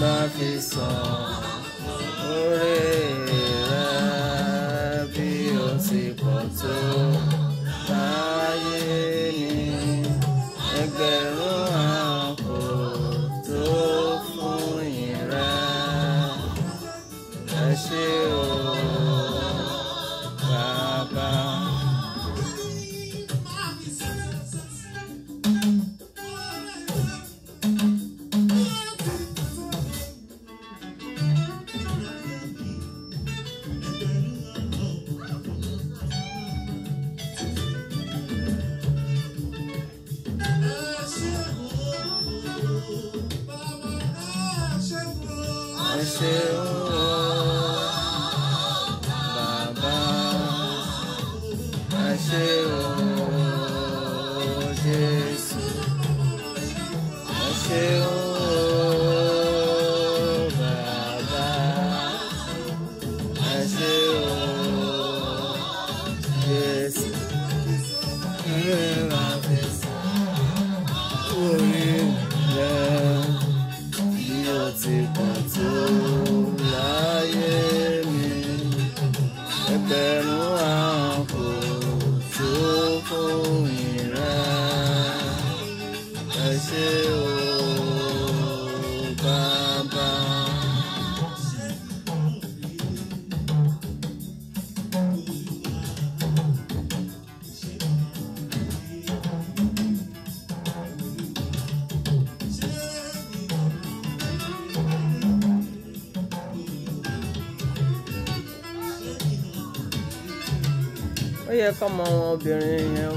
bá fi sàn oore rẹ bí o ti pọ̀ tó láyé mi ẹgbẹ̀rún àpò tó fún ìrẹ ẹ ṣé o bàbá. ẹ ṣeun o bàbá ẹ ṣé o Jésù ẹ ṣeun o bàbá ẹ ṣé o Jésù ẹ máa fi orí rẹ bí o ti pọ̀ tó láyé mi ẹgbẹ̀rún àpò tó fún ìrẹ ẹ ṣé o bàbá. ó yẹ kọ́mọ wọn obìnrin yẹn o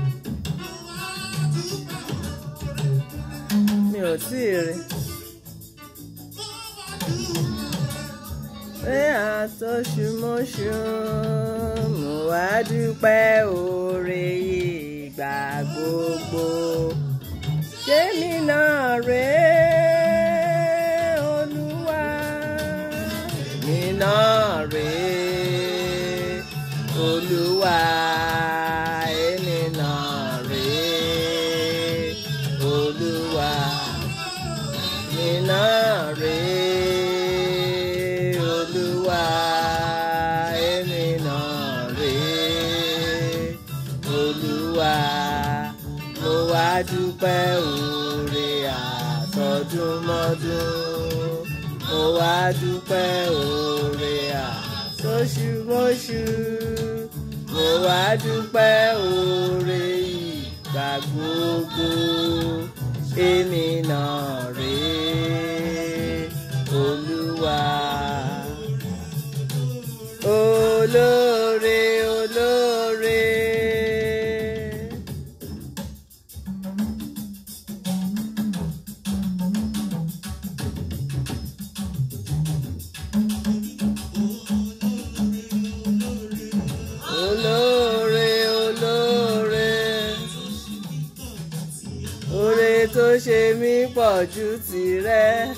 mi ò tí ì rí pé àtọ́ṣumọ́ṣu mo wá dúpẹ́ oore ìgbà gbogbo ṣé mi náà rèé olúwa mi náà rèé olúwa èmi náà rèé olúwa mi náà rèé olúwa èmi náà rèé olúwa mo wá dúpẹ́ oore àtọdúnmọ́dún mo wá dúpẹ́ oore àtọṣùmọ́ṣù mo wá dúpẹ́ oore ìgbà gbogbo èmi náà rèé olúwa olóore olóore. olóore olóore oore tó ṣe mí pọ̀ ju tìrẹ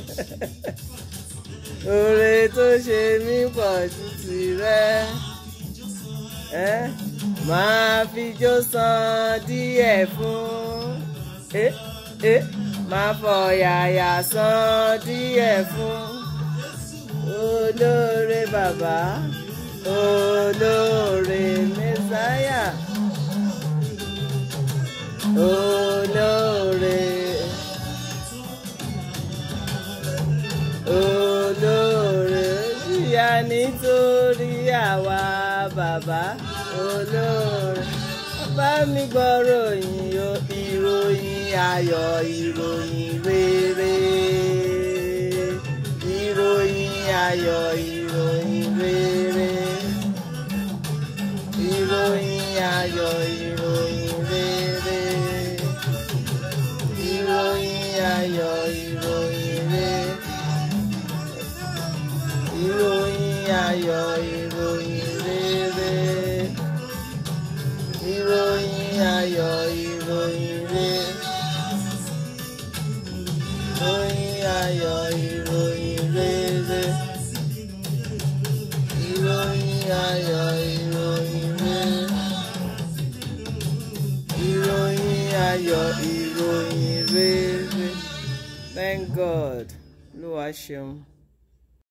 oore tó ṣe mí pọ̀ ju tìrẹ ẹ máa fi jó san díẹ̀ fún ẹ ẹ máa fọ̀yàyà san díẹ̀ fún olóore bàbá olóore mẹsáyà olóore olóore jìyà nítorí àwa bàbá olóore bá mi gbọ́rọ̀ yìí ìròyìn ayọ̀ ìròyìn rere ìròyìn ayọ̀ ìròyìn rere ìròyìn ayọ̀ ìròyìn rere ìròyìn ayọ̀ ìròyìn rere ìròyìn ayọ̀ ìròyìn rere ìròyìn ayọ̀ ìròyìn rere ìròyìn ayọ̀ ìròyìn rere ìròyìn ayọ̀ ìròyìn rere ìròyìn ayọ̀ ìròyìn rere thank God. ló wá ṣeun.